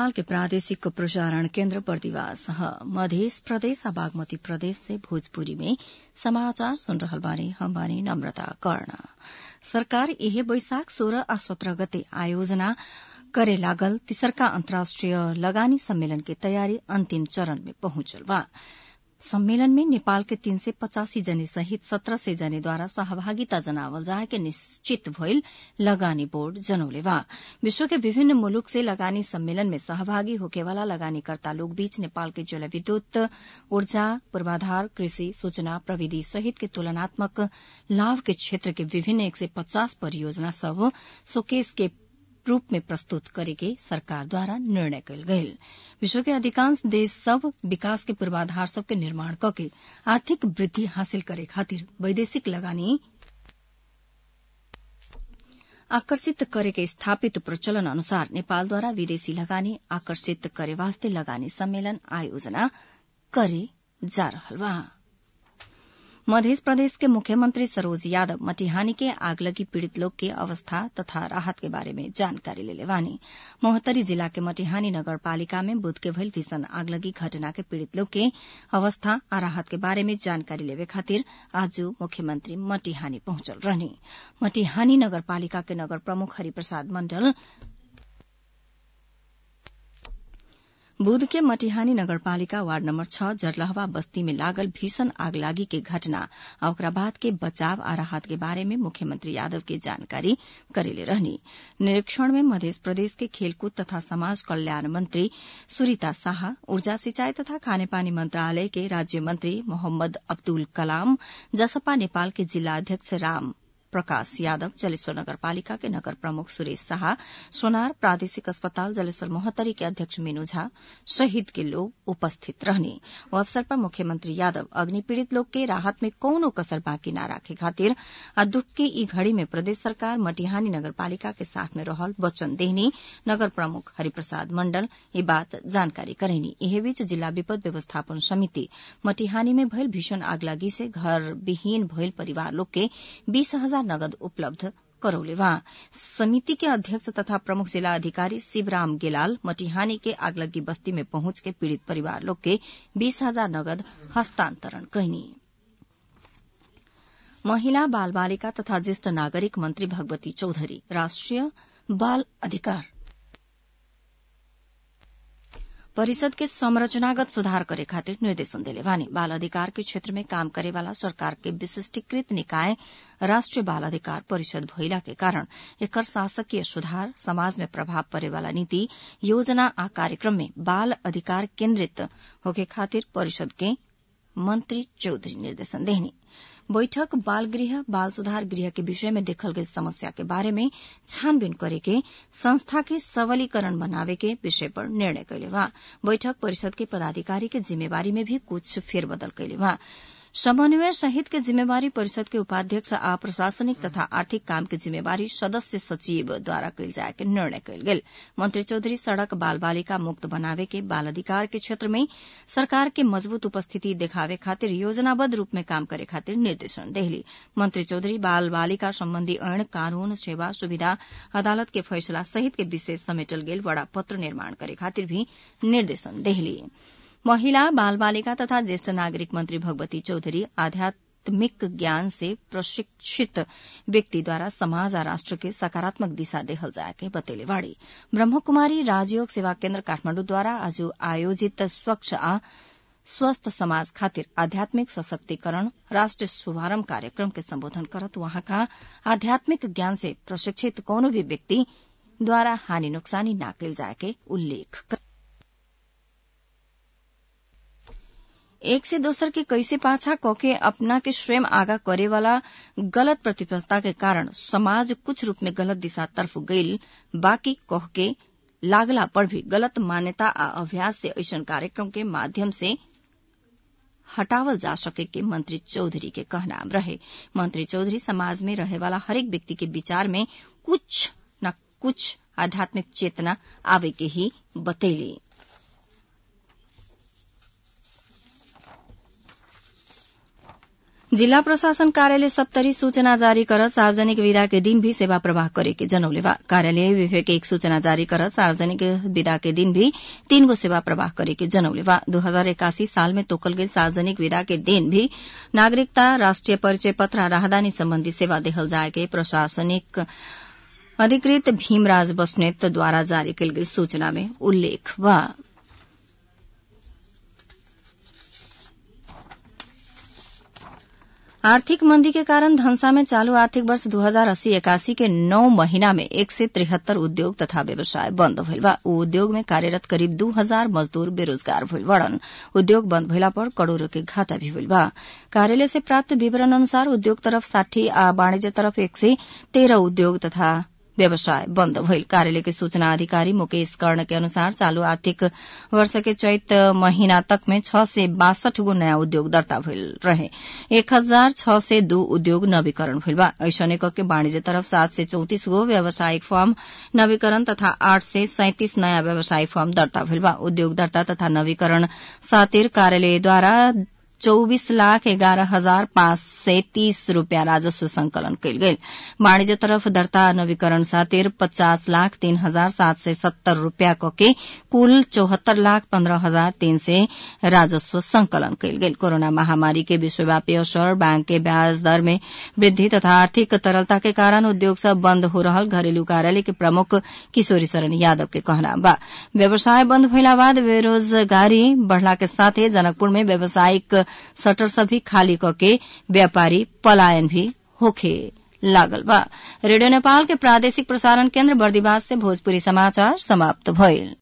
नेपाल के प्रादेशिक प्रसारण केन्द्र बर्दिवास मध्य प्रदेश आ बागमती प्रदेश से भोजपुरी में समाचार सुन रहल बानी हम बानी नम्रता कर्ण सरकार इहे बैशाख सोह्र आ सत्र गते आयोजना करे लागल तिसरका अन्तर्राष्ट्रिय लगानी सम्मेलन के तयारी अन्तिम चरण में पहुंचल बा सम्मेलन में नेपाल के तीन सय पचासी जने सहित सत्र सय जनेद्वारा सहभागिता जनावल जाए के निश्चित भइल लगानी बोर्ड जनौले बा विश्व के विभिन्न मुलुक से लगानी सम्मेलन में सहभागी होकेवाला लगानीकर्ता लोग बीच नेपाल के जलविद्युत ऊर्जा पूर्वाधार कृषि सूचना प्रविधि सहित के तुलनात्मक लाभ के क्षेत्र के विभिन्न एक सय पचास परियोजना सब शोकेस के रूप में प्रस्तुत करेके सरकार द्वारा निर्णय कयल गयल विश्व के अधिकांश देश सब विकास के पूर्वाधार सबके निर्माण कके आर्थिक वृद्धि हासिल करे खातिर वैदेशिक लगानी आकर्षित करे के स्थापित प्रचलन अनुसार नेपालद्वारा विदेशी लगानी आकर्षित करे वास्ते लगानी सम्मेलन आयोजना करे जा रहल बा मध्य प्रदेश के मुख्यमंत्री सरोज यादव मटिहानी के आगलगी पीड़ित लोग के अवस्था तथा राहत के बारे में जानकारी लेले वानी मोहतरी जिला के मटिहानी नगर पालिका में बुध के भइल भीषण आगलगी घटना के पीड़ित लोग के अवस्था आ राहत के बारे में जानकारी लेवे खातिर आज मुख्यमंत्री मटिहानी पहुंचल रहनी मटिहानी नगर पालिका के नगर प्रमुख हरिप्रसाद मंडल बुध के मटिहानी नगरपालिका वार्ड नम्बर छ जरलहवा बस्ती में लागल भीषण आगलागी के घटना आ ओकरा बाद के बचाव आ राहत के बारे में मुख्यमंत्री यादव के जानकारी करेले रहनी निरीक्षण में मध्य प्रदेश के खेलकूद तथा समाज कल्याण मंत्री सुरीता शाह ऊर्जा सिंचाई तथा खानेपानी मंत्रालय के राज्य मंत्री मोहम्मद अब्दुल कलाम जसपा नेपाल के जिला अध्यक्ष राम प्रकाश यादव जलेश्वर नगरपालिका के नगर प्रमुख सुरेश शाह सोनार प्रादेशिक अस्पताल जलेश्वर मोहत्तरी के अध्यक्ष मीनू झा सहित के लोग उपस्थित रहने ओ अवसर पर मुख्यमंत्री यादव अग्नि पीड़ित लोग के राहत में कौनो कसर बाकी न राखे खातिर आ दुख के ई घड़ी में प्रदेश सरकार मटिहानी नगरपालिका के साथ में रहल वचन देहनी नगर प्रमुख हरिप्रसाद मंडल ये बात जानकारी करेनी एहे बीच जिला विपद व्यवस्थापन समिति मटिहानी में भइल भीषण आगलागी से घर विहीन भइल परिवार लोग के बीस हजार नगद उपलब्ध करौले वहाँ समिति के अध्यक्ष तथा प्रमुख जिला अधिकारी शिवराम गेलाल मटिहानी के आगलगी बस्ती में पहुंच के पीड़ित परिवार लोग के बीस हजार नगद हस्तांतरण कहनी महिला बाल बालिका तथा ज्येष्ठ नागरिक मंत्री भगवती चौधरी राष्ट्रिय बाल अधिकार परिषद के संरचनागत सुधार करे खातिर निर्देशन दिले वानी बाल अधिकार के क्षेत्र में काम करे वाला सरकार के विशिष्टीकृत निकाय राष्ट्रीय बाल अधिकार परिषद भइला के कारण एकर शासकीय सुधार समाज में प्रभाव परे वाला नीति योजना आ कार्यक्रम में बाल अधिकार केन्द्रित होके खातिर परिषद के मंत्री चौधरी निर्देशन देहनी बैठक बाल गृह बाल सुधार गृह के विषय में देखल गई समस्या के बारे में छानबीन करे के संस्था के सबलीकरण बनावे के विषय पर निर्णय कैले वहाँ बैठक परिषद के पदाधिकारी के जिम्मेवारी में भी कुछ फेरबदल कैले वहाँ समन्वय सहित के जिम्मेवारी परिषद के उपाध्यक्ष आ प्रशासनिक तथा आर्थिक काम के जिम्मेवारी सदस्य सचिव द्वारा कैल जाए के निर्णय कैल गेल मंत्री चौधरी सड़क बाल बालिका मुक्त बनावे के बाल अधिकार के क्षेत्र में सरकार के मजबूत उपस्थिति देखावे खातिर योजनाबद्ध रूप में काम करे खातिर निर्देशन देहली मंत्री चौधरी बाल बालिका संबंधी ऐन कानून सेवा सुविधा अदालत के फैसला सहित के विशेष समेटल गेल बड़ा पत्र निर्माण करे खातिर भी निर्देशन देहली महिला बाल बालिका तथा ज्येष्ठ नागरिक मंत्री भगवती चौधरी आध्यात्मिक ज्ञान से प्रशिक्षित व्यक्ति द्वारा समाज आ राष्ट्र के सकारात्मक दिशा देहल जाए के बतेले बाड़ी ब्रह्मकुमारी राजयोग सेवा केन्द्र काठमाण्डु द्वारा आज आयोजित स्वच्छ आ स्वस्थ समाज खातिर आध्यात्मिक सशक्तिकरण राष्ट्र शुभारंभ कार्यक्रम के संबोधन करत वहाँका आध्यात्मिक ज्ञान से प्रशिक्षित कोनो भी व्यक्ति द्वारा हानि नुकसानी न कैल जाए के उल्लेख एक से दोसर के कैसे पाछा कके अपना के स्वयं आगा करे वाला गलत प्रतिबद्धता के कारण समाज कुछ रूप में गलत दिशा तरफ गईल बाकी कह के लागला पर भी गलत मान्यता आ अभ्यास से ऐसा कार्यक्रम के माध्यम से हटावल जा सके के मंत्री चौधरी के कहना रहे मंत्री चौधरी समाज में रहे वाला हरेक व्यक्ति के विचार में कुछ न कुछ आध्यात्मिक चेतना आवे के ही बतैली जिल्ला प्रशासन कार्यालय सप्तरी सूचना जारी करत सार्वजनिक विदा के दिन भी सेवा प्रवाह करे के जनौले बा कार्यालय विवेक एक सूचना जारी करत सार्वजनिक विदा के दिन भी तीन गो सेवा प्रवाह करे के जनौले बा दो हजार इक्यासी साल में तोकल गई सार्वजनिक विदा के दिन भी नागरिकता राष्ट्रिय परिचय पत्र राहदानी सम्बन्धी सेवा देहल जाए के प्रशासनिक अधिकृत भीमराज बस्नेत द्वारा जारी कयल गेल सूचना में उल्लेख बा आर्थिक मंदी के कारण धनसा में चालू आर्थिक वर्ष दू हजार अस्सी इक्यासी के नौ महीना में एक से तिहत्तर उद्योग तथा व्यवसाय बन्द भइल बा ऊ उद्योग में कार्यरत करीब दू हजार मजदूर बेरोजगार भइल बड़न उद्योग बन्द भइला पर करोड़ों के घाटा भी भइल बा कार्यालय से प्राप्त विवरण अनुसार उद्योग तरफ साठी आ वाणिज्य तरफ एक से तेरह उद्योग तथा व्यवसाय बन्द भइल कार्यालय के सूचना अधिकारी मुकेश कर्ण के अनुसार चालू आर्थिक वर्ष के चैत महीना तक में छह से बासठ गो नयाँ उद्योग दर्ता भइल रहे एक हजार छह से दू उद्योग नवीकरण भइल बा ऐसने के वाणिज्य तरफ सात से चौतिस गो व्यावसायिक फर्म नवीकरण तथा आठ से सैंतिस नयाँ व्यावसायिक फर्म दर्ता भइल बा उद्योग दर्ता तथा नवीकरण सातिर कार्यालयद्वारा चौबीस लाख एघारह हजार पाँच सय तीस रूपियाँ राजस्व संकलन कयल गेल वाणिज्य तरफ दर्ता नवीकरण सातिर पचास लाख तीन हजार सात सय सत्तर रूपियाँ कके कुल चौहत्तर लाख पन्ध्र हजार तीन सय राजस्व संकलन कयल गेल कोरोना महामारी के विश्वव्यापी असर बैंक के ब्याज दर में वृद्धि तथा आर्थिक तरलता के कारण उद्योग सब बन्द हो रहल घरेलू कार्यालय के प्रमुख किशोरी शरण यादव के कहना बा व्यवसाय बन्द भइला बाद बेरोजगारी बढ़ला के साथे जनकपुर में व्यावसायिक शटर सभी खाली कके व्यापारी पलायन भी होखे लागल बा रेडियो नेपाल के प्रादेशिक प्रसारण केन्द्र बर्दिवास से भोजपुरी समाचार समाप्त भइल